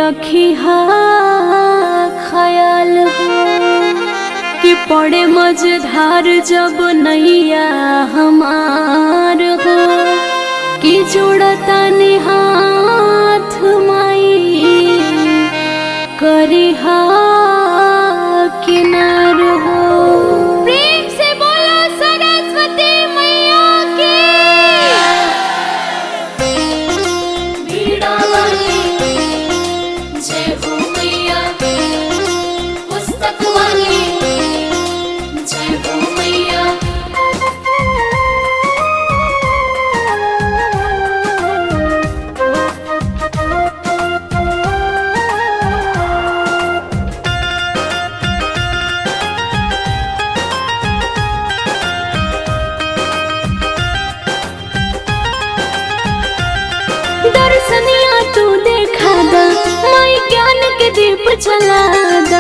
रखी हा ख्याल हो कि पड़े मझधार जब नैया हमार हो कि जोड़ता हाथ माई करी हा किनार हो प्रेम से बोलो सरस्वती मैया की बीड़ा वाली जय हो मैया पुस्तक वाली जय हो मैया दर्शनिया तू देखा दा माई ज्ञान के दीप जला दा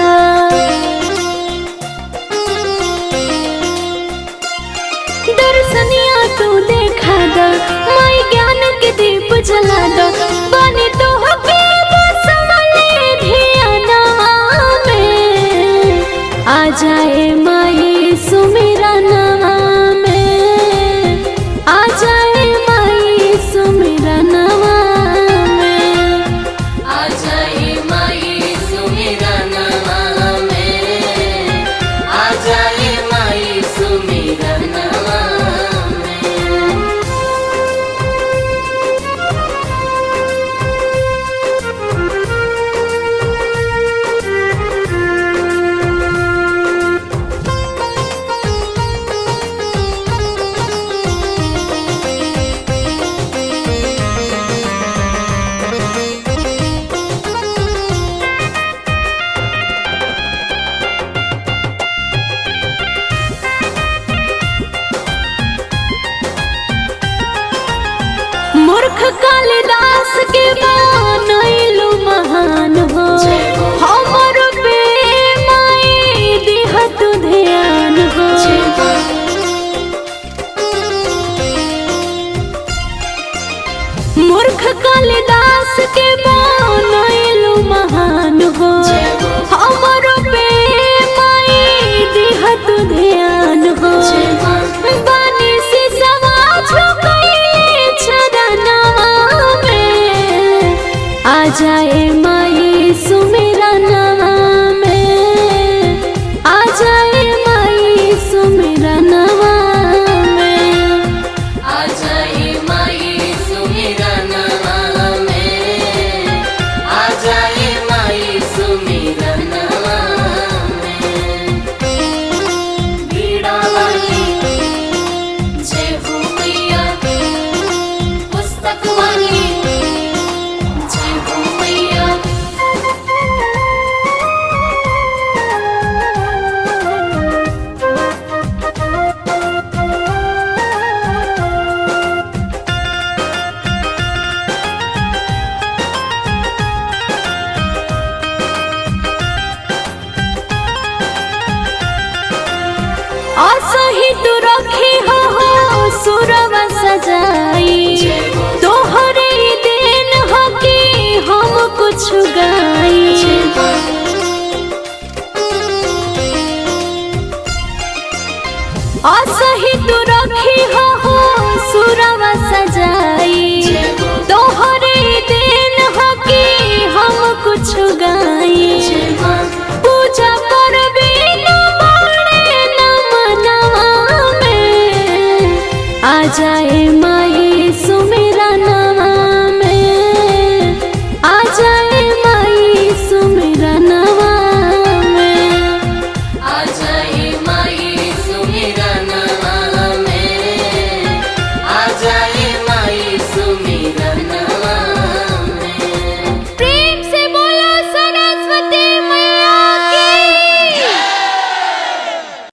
दर्शनिया तू देखा दा माई ज्ञान के दीप जला दा बने तो हके बस वाले धियाना में आ जाए माई सुमेरा नाम में आ जाए माई सुमेरा नाम में आ जाए माई सुमेरा नवा में आ जाए माई सुमेरा नवा में मूर्ख कालिदास के बनैलु महान हो हमर पे माई दिहत ध्यान हो मूर्ख कालिदास के बनैलु महान हो हमर पे माई दिहत ध्यान हो बानी से सवाज गई चरना में आ जाए माई सुमेरा नाम में आ जाए माई सुमेरा नाम में आ जाए माई सुमेरा नवा में आ जाए माई सुमेरा नवा में बीड़ा वाली जय हो मैया पुस्तक वाली जय हो मैया असही तू रखी हो हो सुरवा सजाई तोहरे दिन हो कि हम कुछ गाई असही तू रखी हो हो सुरवा सजाई तोहरे दिन हो कि हम कुछ गाई पूजा करबे न माने न मनावा में आ जाए माँ